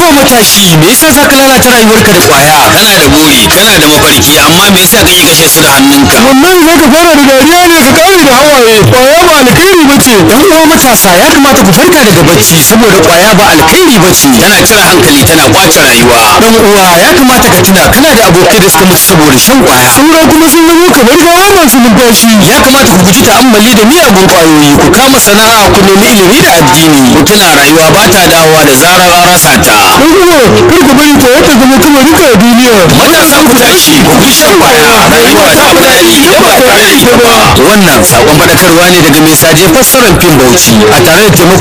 haba matashi me yasa za ka lalata rayuwarka da kwaya kana da buri kana da mafarki amma me yasa kake kashe su da hannunka wannan za ka fara da dariya ne ka kare da hawaye kwaya ba alkhairi ba ce yan uwa matasa ya kamata ku farka daga bacci saboda kwaya ba alkhairi ba ce tana cire hankali tana kwace rayuwa dan uwa ya kamata ka tuna kana da abokai da suka mutu saboda shan kwaya sauran kuma sun zama kamar gawa masu numfashi ya kamata ku guji ta'ammali da miyagun kwayoyi ku kama sana'a ku nemi ilimi da addini ku tuna rayuwa ba ta dawowa da zarar an rasa ta dan uwa kar ku bari kwaya ta zama kamar duka a duniya matasa ku tashi ku bi shan kwaya rayuwa ta fi daɗi idan ba tare da ita ba wannan sakon faɗakarwa ne daga mai saje fassarar fim bauchi a tare da taimakon